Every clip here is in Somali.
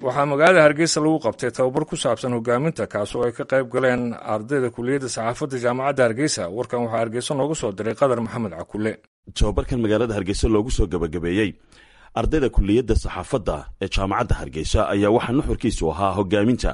waxaa magaalada hargeysa lagu qabtay tababar ku saabsan hogaaminta kaas oo ay ka qayb galeen ardayda kuliyadda saxaafadda jaamacadda hargeysa warkan waxaa hargeysa noogu soo diray qadar maxamed cakule tababarkan magaalada hargeysa loogu soo gabagabeeyey ardayda kuliyadda saxaafadda ee jaamacadda hargeysa ayaa waxaa nuxurkiisu ahaa hogaaminta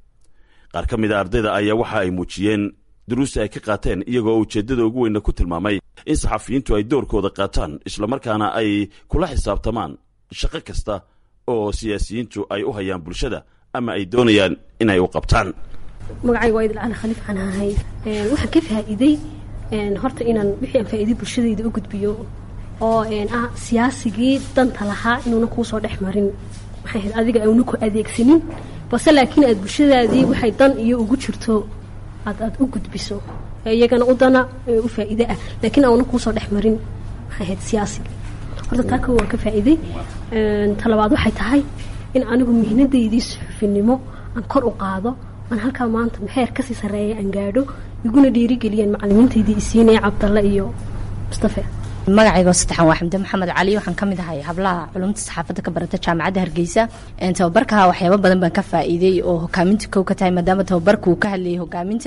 qaar ka mid a ardayda ayaa waxa ay muujiyeen duruusta ay ka qaateen iyagoo ujeeddada ugu weyna ku tilmaamay in saxafiyiintu ay doorkooda qaataan islamarkaana ay kula xisaabtamaan shaqo kasta oo siyaasiyiintu ay u hayaan bulshada ama ay doonayaan inay u qabtaan magacayga waa idil cali khaliif aan ahay waxaan ka faa'iiday horta inaan wixii aan faa'iiday bulshadayda u gudbiyo oo ah siyaasigii danta lahaa inuuna kuu soo dhex marin maxay ahayd adiga auna ku adeegsanin balse laakiin aad bulshadaadii waxay dan iyo ugu jirto aad aad u gudbiso iyagana u dana u faa'iide ah laakiin auna kuu soo dhex marin maxay ahayd siyaasiga horta taa kow waan ka faa'iiday talabaad waxay tahay in anigu mihnadaydii suxufinimo aan kor u qaado aan halkaa maanta maxeer kasii sarreeya aan gaadho iguna dhiirigeliyaan macalimiintaydii isiinaya cabdalle iyo mustafe magacaygo saddexan waa xamde maxamed cali waxaan ka mid ahay hablaha culumta saxaafadda ka barata jaamacadda hargeysa tababarka waxyaabo badan baan ka faa'iiday oo hogaaminta kow ka tahay maadaama tababarka uu ka hadlayay hogaaminta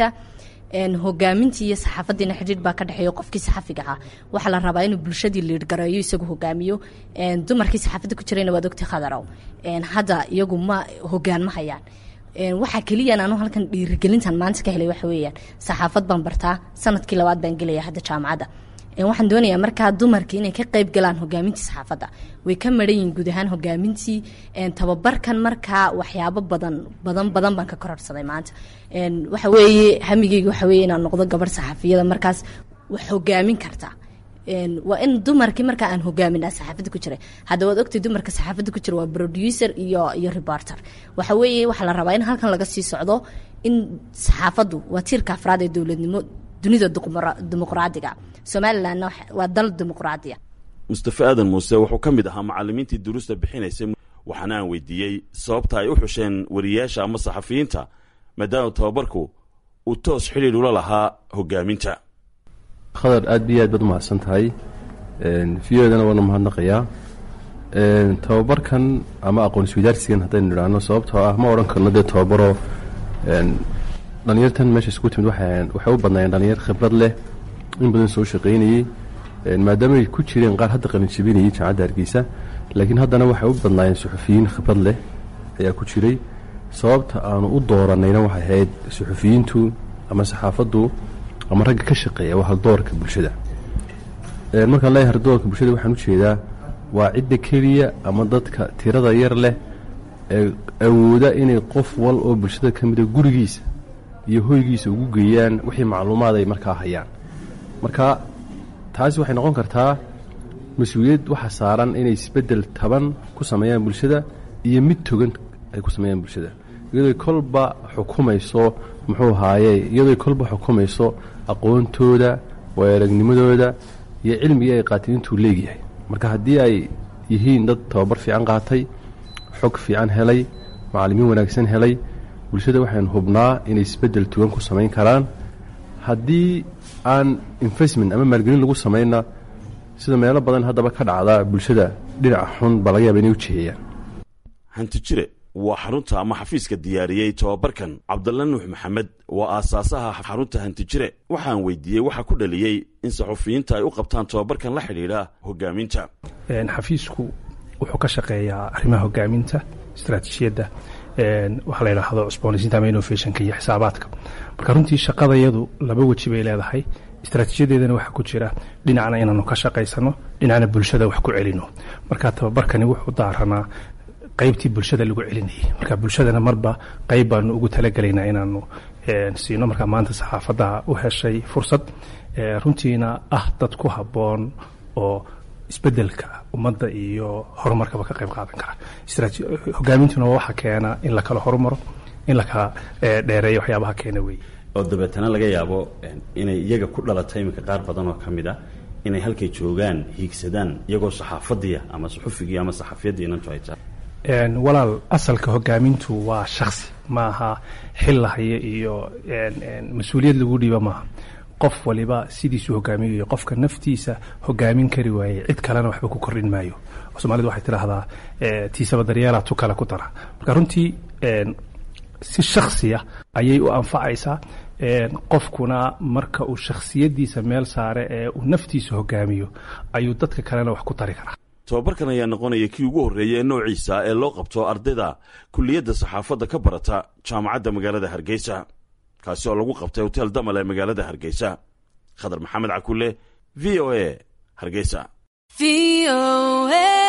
hogaamintii iyo saxaafadiina xidhiir baa ka dhexeeyo qofkii saxafiga ah waxaa la rabaa inuu bulshadii liirgareeyo isagu hogaamiyo dumarkii saxaafadda ku jirayna waad ogtay khadarow hadda iyagu ma hogaan ma hayaan waxaa keliyan anu halkan dhiirigelintan maanta ka helay waxa weeyaan saxaafad baan bartaa sanadkii labaad baan gelaya hadda jaamacadda waxaan doonayaa markaa dumarkii inay ka qayb galaan hogaamintii saxaafadda way ka maran yihin guud ahaan hogaamintii tababarkan markaa waxyaabo badan badan badan baan ka kororsaday maanta waxa weeye hamigeyga waxa weye inaan noqdo gabarh saxaafiyada markaas wax hogaamin karta waa in dumarkii markaa aan hogaaminaa saxaafadda ku jiray hadda waad ogtay dumarka saxaafadda ku jira waa producer iyo iyo reporter waxa weeye waxaa la rabaa in halkan laga sii socdo in saxaafaddu waa tiirka afraad ee dowladnimo dunida dimuqraadiga somalilanna waa dal dimuqraadiya mustafe aadan muuse wuxuu ka mid ahaa macalimiintii duruusta bixinaysay waxaana aan weydiiyey sababta ay u xusheen wariyaasha ama saxafiyiinta maadaama tababarku uu toos xidhiidh ula lahaa hogaaminta khadar aad iyo aad baad umahadsan tahay v o dana waana mahadnaqayaa tababarkan ama aqoon-isweydaarsigan haddaynu idhaahno sababtoo ah ma odhan karno dee tababaro dhalinyartan meesha isku timid waxay u badnaayeen dhalinyar khibrad leh in badan soo shaqaynayey maadaama ay ku jireen qaar hadda qalinjabinayay jaamacadda hargeysa laakiin haddana waxay u badnaayeen suxufiyiin khibrad leh ayaa ku jiray sababta aanu u dooranayna waxay ahayd suxufiyiintu ama saxaafaddu ama ragga ka shaqeeya waa haldoorka bulshada markaan leeyahay haldoorka bulshada waxaan u jeedaa waa cidda keliya ama dadka tirada yar leh ee awooda inay qof wal oo bulshada ka mida gurigiisa iyo hoygiisa ugu geeyaan wixii macluumaad ay markaa hayaan marka taasi waxay noqon kartaa mas-uuliyad waxa saaran inay isbeddel taban ku sameeyaan bulshada iyo mid togan ay ku sameeyaan bulshada iyadooy kolba xukumayso muxuu haaye iyadooy kolba xukumayso aqoontooda waayaragnimadooda iyo cilmigii ay qaateen intuu leegyahay marka haddii ay yihiin dad tababar fiican qaatay xog fiican helay macallimiin wanaagsan helay bulshada waxaan hubnaa inay isbeddel tugan ku samayn karaan haddii aan investment ama maalgelin lagu samayna sida meelo badan haddaba ka dhacda bulshada dhinaca xun baa laga yaaba inay u jiheeyaan hanti jire waa xarunta ama xafiiska diyaariyey tababarkan cabdalla nuux maxamed waa aasaasaha xarunta hantijire waxaan weydiiyey waxaa ku dhaliyey in saxufiyiinta ay u qabtaan tababarkan la xidhiidha hogaaminta xafiisku wuxuu ka shaqeeyaa arrimaha hogaaminta istaraatiijiyadda waxaa la yidhaahdo cusboonaysiinta ama innovationka iyo xisaabaadka marka runtii shaqadayadu laba weji bay leedahay istaraatiijiyadeedana waxaa ku jira dhinacna inaanu ka shaqaysano dhinacna bulshada wax ku celino marka tababarkani wuxuu daaranaa qaybtii bulshada lagu celinayay marka bulshadana marba qayb baanu ugu talagelaynaa inaanu siino markaa maanta saxaafadda u heshay fursad runtiina ah dad ku habboon oo isbedelka ummadda iyo horumarkaba ka qayb qaadan kara hogaamintuna waa waxa keena in la kala horumaro in la kala dheereeyo waxyaabaha keena weeye oo dabeetana laga yaabo inay iyaga ku dhalatay iminka qaar badan oo ka mid a inay halkay joogaan hiigsadaan iyagoo saxaafadiya ama suxufigii ama saxafiyaddii inantu ay tahay walaal asalka hogaamintu waa shaksi maaha xil lahaya iyo mas-uuliyad lagu dhiiba maaha qof waliba sidiisuu hogaamiyayo qofka naftiisa hogaamin kari waayey cid kalena waxba ku kordhin maayo soomaalida waxay tidhaahdaa tiisaba daryeelaa tu kale ku dara marka runtii si shaksiya ayay u anfacaysaa qofkuna marka uu shakhsiyadiisa meel saare ee uu naftiisa hogaamiyo ayuu dadka kalena wax ku tari karaa tobabarkan ayaa noqonaya kii ugu horreeya ee noociisa ee loo qabto ardayda kulliyadda saxaafadda ka barata jaamacadda magaalada hargeysa kaasi oo lagu qabtay hotel damal ee magaalada hargeysa khadar maxamed cakule v o a hargeysa